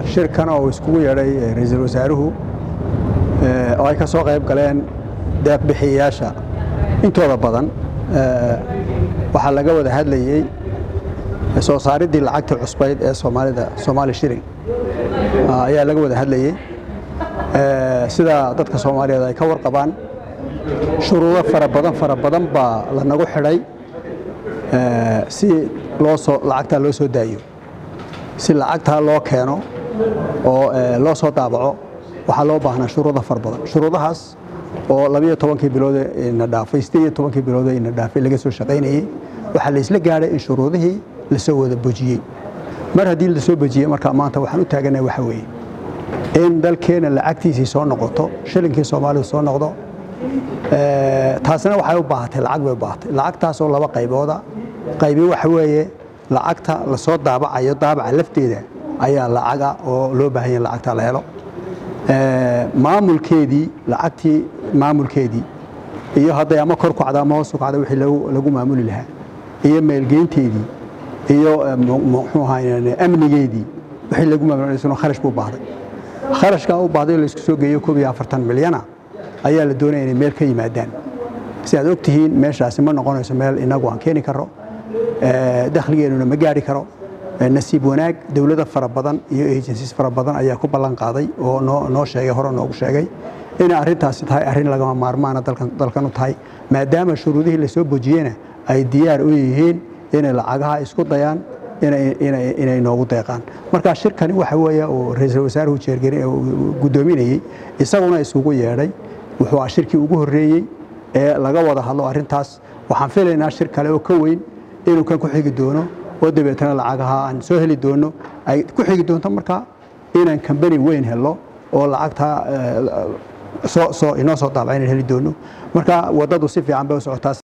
shirkan oo iskugu yeedhay ra-iisul wasaaruhu oo ay ka soo qayb galeen deeqbixiyayaasha intooda badan waxaa laga wada hadlayey soo saaridii lacagta cusbayd ee soomaalida soomaali shirin ayaa laga wada hadlayey sida dadka soomaaliyeed ay ka warqabaan shuruudo fara badan fara badan baa lanagu xidhay si loo soo lacagtaa loo soo daayo si lacagtaa loo keeno oo loo soo daabaco waxaa loo baahnaa shuruudo fara badan shuruudahaas oo labiyo tobankii bilood ina dhaafay sideed iyo tobankii bilood ina dhaafay laga soo shaqaynayey waxaa laysla gaadhay in shuruudihii lasoo wada bojiyey mar haddii lasoo bojiyey markaa maanta waxaan u taaganahay waxa weeye in dalkeena lacagtiisii soo noqoto shilinkii soomaalidu soo noqdo taasina waxay u baahatay lacag bay u baahatay lacagtaasoo laba qaybooda qaybi waxa weeye lacagta lasoo daabacayo daabaca lafteeda ayaa lacaga oo loo baahan yahay lacagta la helo maamulkeedii lacagtii maamulkeedii iyo hadday ama kor kacda ama hoos u kacda wixii lagu maamuli lahaa iyo meelgeynteedii iyo muxuu ahaay amnigeedii wixii lagu maamulsano kharash buu baahday kharashkaa u baahday oo laysku soo geeyo koob iyo afartan milyana ayaa la doonaya inay meel ka yimaadaan si aad og tihiin meeshaasi ma noqonayso meel inagu aan keeni karro dakhligeenuna ma gaari karo nasiib wanaag dowlada fara badan iyo agencies fara badan ayaa ku ballan qaaday oo noo sheegay hore noogu sheegay inay arrintaasi tahay arrin lagama maarmaana dalkan u tahay maadaama shuruudihii lasoo bojiyena ay diyaar u yihiin inay lacagaha isku dayaan inay noogu deeqaan marka shirkani waxa weeye uu ra-iisul wasaaruhu jeergari guddoominayey isaguna isugu yeedhay wuxuu ah shirkii ugu horreeyey ee laga wada hadlo arrintaas waxaan filaynaa shir kale oo ka weyn inuu kan ku xigi doono oo dabeetana lacagaha aan soo heli doono ay ku xigi doonto markaa inaan kambani weyn helo oo lacagta inoo soo daabaca inaan heli doono marka waddadu si fiican bay u socotaa